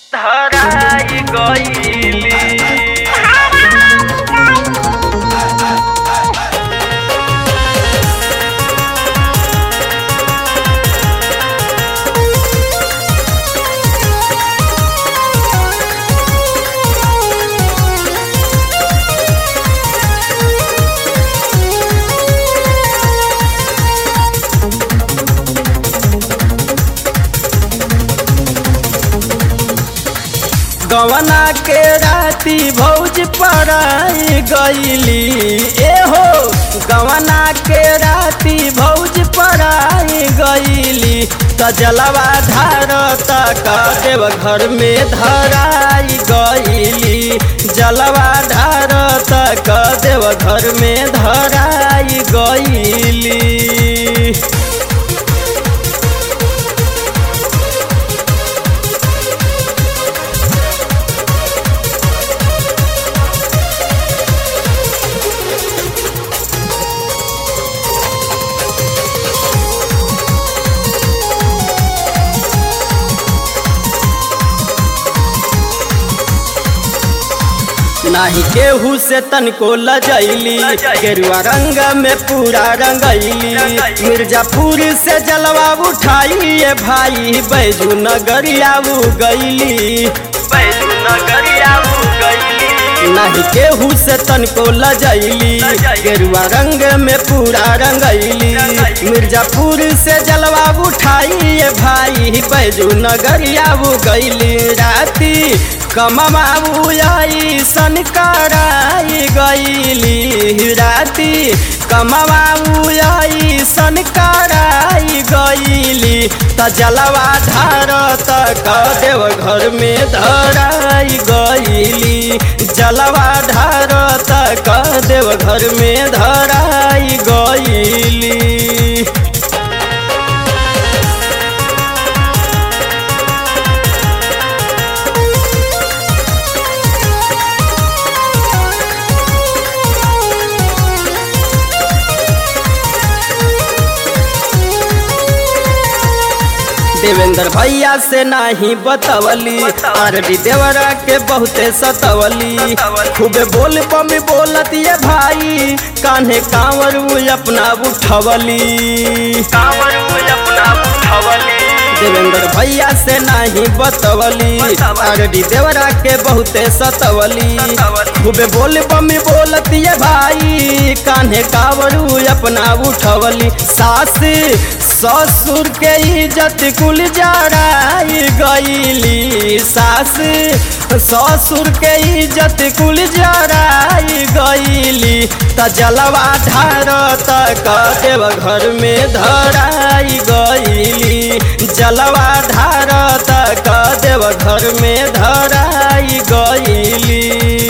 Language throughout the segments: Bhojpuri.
धराई गईली गवना के राती भौज पराई गईली ए हो गवना के राती भौज पराई गईली त जलवा धार तक देव घर में धराई गईली जलवा धार तक देव घर में धराई गईली नाही केहू से तनको लजैली गेरुआ रंग में पूरा रंगैली मिर्जापुर से जलवा उठाई भाई बैजू नगरिया गईली बैजू नगरिया गईली नहीं केहू से तनको लजैली गेरुआ रंग में पूरा रंगैली मिर्जापुर से जलवा उठाई भाई बैजू नगरिया गईली राती कमवाई सन कराई गईली राती कमवाई सन कराई गईली त जलवा धार तक देव घर में धराई गईली जलवा धार तक देव घर में धराई गईली देवेंद्र भैया से नाही बतवली आरडी देवरा के बहुते सतवली खूबे बोल पम बोलत ये भाई कान्हे कांवर उ अपना उठवली कांवर अपना उठवली देवेंद्र भैया से नाही बतवली आरडी देवरा के बहुते सतवली खूबे बोल बम बोलत ये भाई कान्हे कांवरू अपना उठवली सास ससुर के इज्जत कुल जराई गईली सास ससुर के इज्जत कुल जराई गईली त जलवा धार तक देव घर में धराई गईली जलवा धार तक देव घर में धराई गईली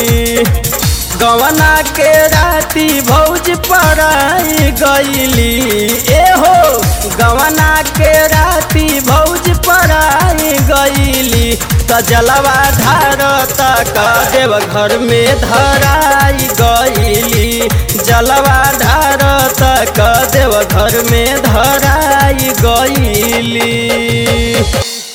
गवना के राती भौज पराई गईली ए हो गवना के राती भौज पराई गईली त जलवा धार तक देव घर में धराई गईली जलवा धार तक देव घर में धराई गईली